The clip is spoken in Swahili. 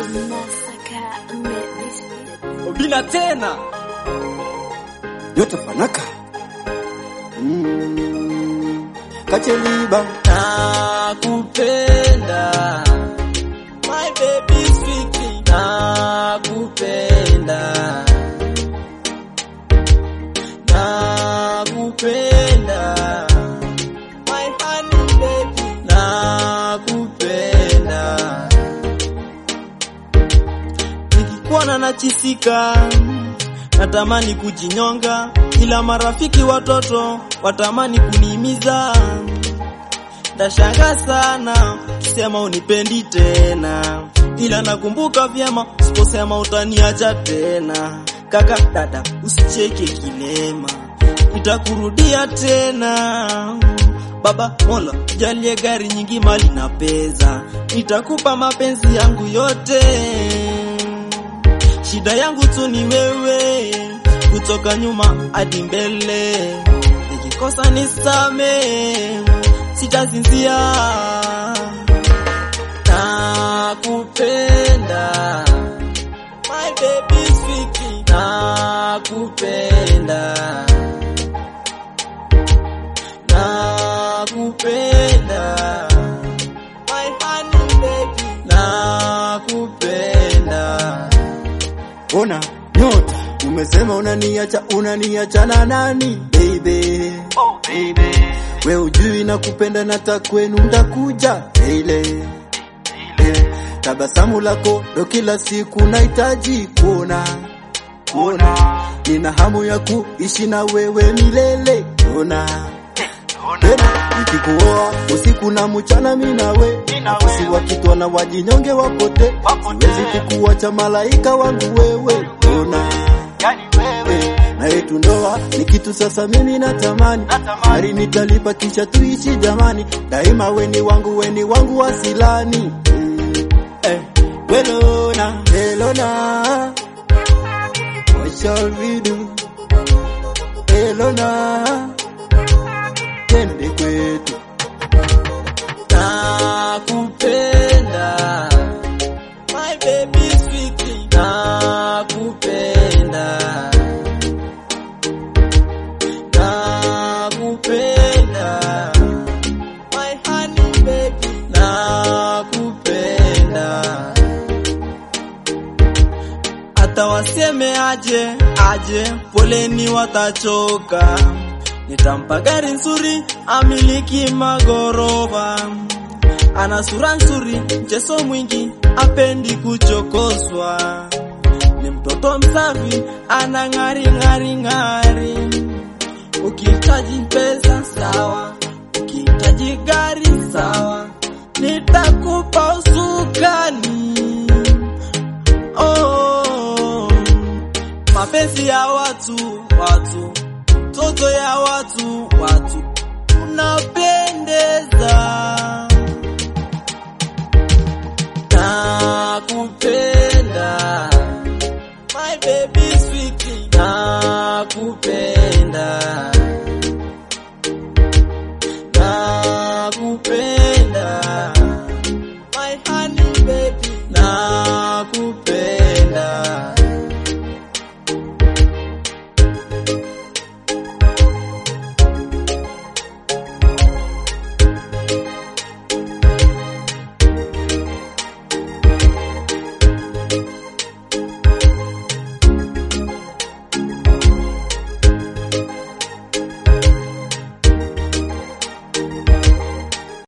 Obina tena yote fanaka mm. Kacheliba nakupenda my baby sweetie nakupenda nakupenda my honey baby nakupenda nikikuona nachisika natamani kujinyonga ila marafiki watoto watamani kunimiza ndashanga sana kisema unipendi tena ila nakumbuka vyema siposema utaniacha tena kaka dada usicheke kilema itakurudia tena baba mola jalie gari nyingi mali na pesa nitakupa mapenzi yangu yote shida yangu tu ni wewe kutoka nyuma hadi mbele nikikosa nisame sitazinzia nakupenda my baby sweetie nakupenda nakupenda my honey baby nakupenda ona nyota umesema unaniacha unaniacha na nani baby oh baby we ujui na kupenda nata kwenu ndakuja ile tabasamu lako ndo kila siku nahitaji kuona kuona nina hamu ya kuishi na wewe milele ona tena nikikuoa usiku na mchana minawe usiwa kitwa na wajinyonge wapote siwezi kukuacha malaika wangu wewe ona Eh, na yetu ndoa ni kitu sasa mimi natamani hari nitalipa kisha tuishi jamani daima weni wangu weni wangu wasilani Mm, eh, welona elona what shall we do elona tende kwetu nakupenda my baby sweetie nakupenda nakupenda my honey baby nakupenda hata waseme aje aje poleni watachoka nitampa gari nzuri amiliki magorofa ana sura nzuri mchezo mwingi apendi kuchokoswa ni mtoto msafi ana ng'ari ng'ari ng'ari ukihitaji pesa sawa ukihitaji gari sawa nitakupa usukani oh, mapenzi ya watu watu toto ya watu watu unapendeza